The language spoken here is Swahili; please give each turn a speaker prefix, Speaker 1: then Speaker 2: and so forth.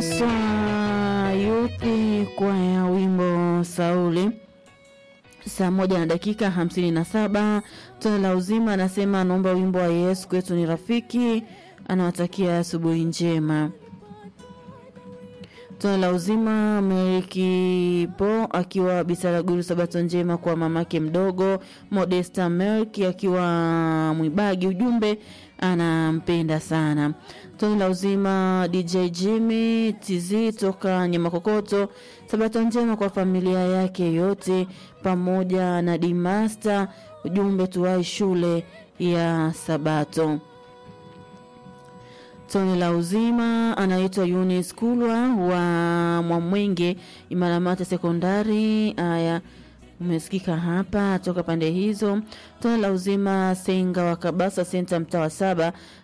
Speaker 1: Maswa yupi kwa ya wimbo Sauli saa moja na dakika hamsini na saba tone la uzima anasema anaomba wimbo wa Yesu kwetu ni rafiki, anawatakia asubuhi njema. Tone la uzima Merikipo akiwa Bisaraguru, sabato njema kwa mamake mdogo Modesta Merki akiwa Mwibagi, ujumbe anampenda sana. Tone la uzima DJ Jimmy TZ toka Nyamakokoto, sabato njema kwa familia yake yote pamoja na Dimasta, ujumbe tuwai shule ya Sabato. Tone la uzima anaitwa Yunis Kulwa wa Mwamwenge Imaramata Sekondari. Aya, umesikika hapa toka pande hizo. Tone la uzima Senga wa Kabasa Senta, mtaa wa saba,